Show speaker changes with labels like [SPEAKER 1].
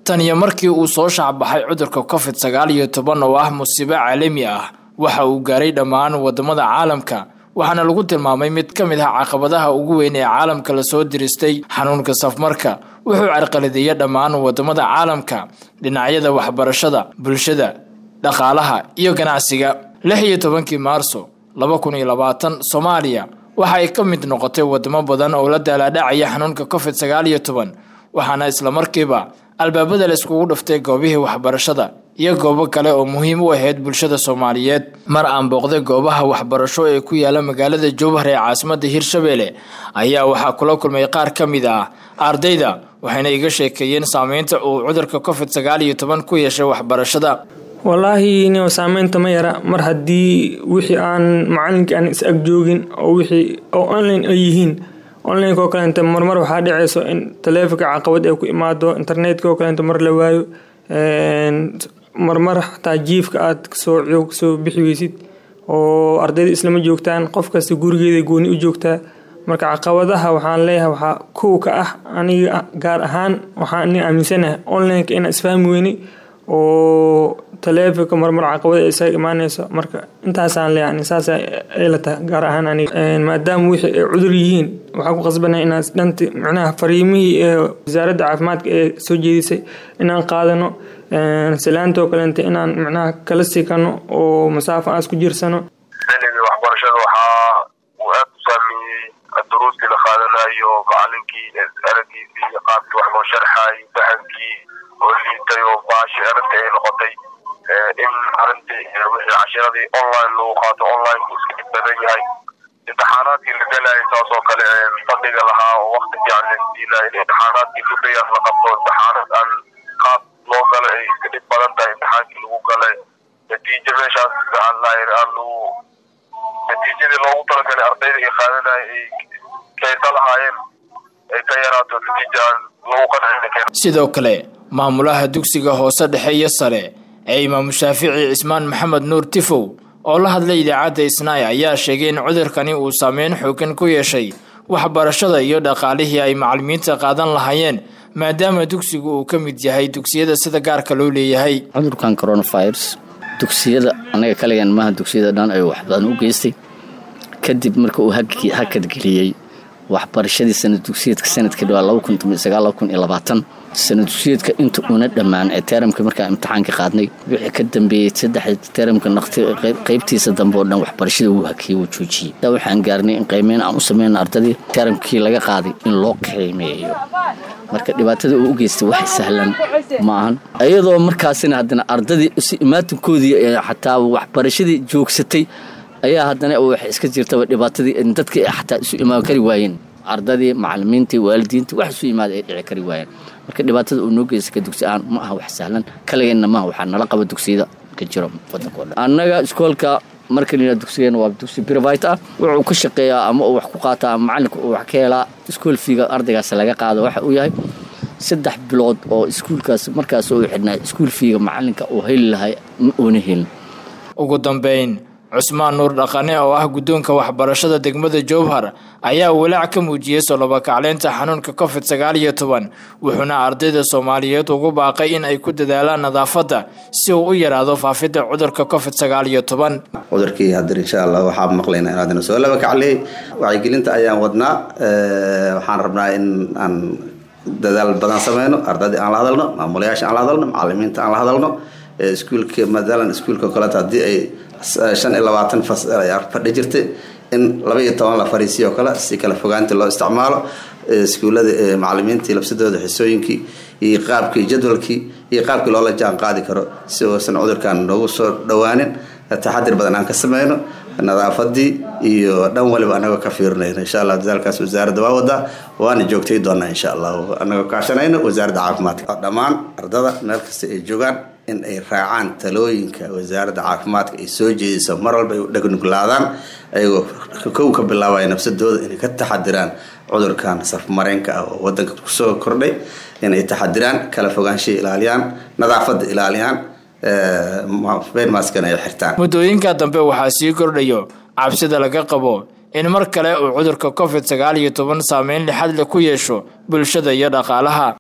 [SPEAKER 1] tan iyo markii uu soo shaacbaxay cudurka covid sagaal iyo toban oo ah musiibo caalami ah waxa uu gaaray dhammaan wadamada caalamka waxaana lagu tilmaamay mid ka mid ah caqabadaha ugu weyn ee caalamka lasoo diristay xanuunka safmarka wuxuu carqaladeeyay dhammaan wadamada caalamka dhinacyada waxbarashada bulshada dhaqaalaha iyo ganacsiga lix iyo tobankii maarso laba kun iyo labaatan soomaaliya waxa ay ka mid noqotay wadamo badan oo la daalaadhacaya xanuunka covid sagaal iyo toban waxaana islamarkiiba albaabada la iskugu dhuftay goobihii waxbarashada iyo goobo kale oo muhiim u ahayd bulshada soomaaliyeed mar aan booqday goobaha waxbarasho ee ku yaala magaalada jowhar ee caasimada hirshabelle ayaa waxaa kula kulmay qaar ka mid ah ardayda waxayna iga sheekeeyeen saameynta uu cudurka covid sagaal iyo toban ku yeeshay waxbarashada
[SPEAKER 2] wallaahi nin saameynta ma yara mar haddii wixii aan macalinkii aan is ag joogin oo wixii oo online ay yihiin online oo kaleenta marmar waxaa dhaceyso in taleefonka caqabad ay ku imaado internetka oo kaleenta mar la waayo marmar xataa jiifka aad kasoo kasoo bixi weysid oo ardayda islama joogtaan qof kasta gurigeeda gooni u joogtaa marka caqabadaha waxaan leeyahay waxaa kow ka ah aniga gaar ahaan waxaan aniga aaminsanahay onlineka inaan isfahmi weynay oo taleefonka marmar caqabad ay isaga imaaneyso marka intaasaan leeyahay saas ay la tahay gaar ahaan aniga maadaama wixii ay cudur yihiin waxaa ku qasbanahay inaan dhanti macnaha fariimihii ee wasaaradda caafimaadka ee soo jeedisay inaan qaadano salaantoo kaleenta inaan macnaha kala sikano oo masaafo aan isku jirsano
[SPEAKER 3] xilligii waxbarashada waxaa uu aad u saameeyey duruustii la qaadanayo macalinkii aragiisii iyo qaabkii wax loo sharxayo fahamkii oo liitay oo baashi arrintii ay noqotay in arrintii wixii cashiradii online lagu qaato online uu iska dhib badan yahay imtixaanaadkii la galayay saasoo kale fadhiga lahaa oo wakti fiican la siinayo in imtixaanaadkii gudayas la qabto imtixaanad aan qaab loo galo ay iska dhib badan tahay imtixaankii lagu galay natiijo meeshaas aan lagu natiijadii loogu talagalay ardayda ay qaadanaya ay kaysa lahaayeen ay ka yaraato natiija aan lagu qancin
[SPEAKER 1] sidoo kale maamulaha dugsiga hoose dhexe iyo sare ee imaamu shaafici cismaan maxamed nuur tifow oo la hadlay idaacadda isnaay ayaa sheegay in cudurkani uu saameyn xoogan ku yeeshay waxbarashada iyo dhaqaalihii ay macalimiinta qaadan lahaayeen maadaama dugsigu uu ka mid yahay dugsiyada sida gaarka loo leeyahay
[SPEAKER 4] cudurkan coronavirus dugsiyada anaga kaligan maaha dugsiyada dhan ayuu wax badan u geystay kadib marka uu hakadgeliyey waxbarashadii sanad dugsiyeedka sanadkii dhawaa sanad dugsiyeedka inta una dhammaan ee teeramka markaa imtixaanka qaadnay wixii ka dambeeyey saddex teeramka qaybtiisa dambe oo dhan waxbarashada wuu hakiyey wuu joojiyey waxaan gaarnay in qiimeyn aan u sameyno ardadii teeramkii laga qaaday in loo qiimeeyo marka dhibaatada uu u geystay wax sahlan ma ahan iyadoo markaasina haddana ardadii si imaatinkoodii xataa waxbarashadii joogsatay ayaa haddana wax iska jirtaba dhibaatadii dadkii xataa isu imaan kari waayeen ardadii macalimiintii waalidiintii wax isu imaada ay dhici kari waayeen marka dhibaatada uu noo geysta ka dugsi ahaan ma aha wax sahlan kaligeenna maaha waxaa nala qaba dugsiyada ka jiro wadankao dhan annaga iskoolka marka layidhaha dugsigeena waa dugsi private ah wuxuu ka shaqeeyaa ama uu wax ku qaataa ama macalinka uu wax ka helaa iskool fiiga ardaygaas laga qaado waxa uu yahay saddex bilood oo iskuulkaas markaas uu xidhnaa iskuul fiiga macalinka uu heli lahay ma uuna helin
[SPEAKER 1] ugu dambeyn cusmaan nuur dhaqane oo ah guddoonka waxbarashada degmada jowhar ayaa walaac ka muujiyey solobakacleynta xanuunka covid sagaal iyo toban wuxuuna ardayda soomaaliyeed ugu baaqay in ay ku dadaalaan nadaafadda si uu u yaraado faafidda cudurka covid sagaal iyo toban
[SPEAKER 5] cudurkii haddar insha allah waxaa maqlayna in haddana soo labakacley wacyigelinta ayaan wadnaa waxaan rabnaa in aan dadaal badan sameyno ardaydii aan la hadalno maamulayaasha aan la hadalno macalimiinta aan la hadalno iskuulka matalan iskuulka kaleeto haddii ay shan iyo labaatan fadhi jirtay in laba iyo toban la fariisiyo kale si kala fogaantii loo isticmaalo iskuullada macalimiintii labsadooda xisooyinkii iyo qaabkii jadwalkii iyo qaabkii loola jaan qaadi karo si uusan cudurkan noogu soo dhowaanin taxadir badan aan ka sameyno nadaafadii iyo dhan waliba anagoo ka fiirinayno insha allah dadaalkaas wasaaradda waa wadaa waana joogtay doonaa insha allah anagoo kaashanayno wasaaradda caafimaadka dhammaan ardada meel kasta ay joogaan in ay raacaan talooyinka wasaaradda caafimaadka ay soo jeediso mar walba ay u dhegnuglaadaan ayagoo kow ka bilaabaya nafsadooda inay ka taxadiraan cudurkan safmareenka ah oo wadanka kusoo kordhay inay taxadiraan kala fogaanshaha ilaaliyaan nadaafadda ilaaliyaan beenmaskana ay xirtaan
[SPEAKER 1] muddooyinka dambe waxaa sii kordhayo cabsida laga qabo in mar kale uu cudurka covid sagaal iyo toban saameyn lixad leh ku yeesho bulshada iyo dhaqaalaha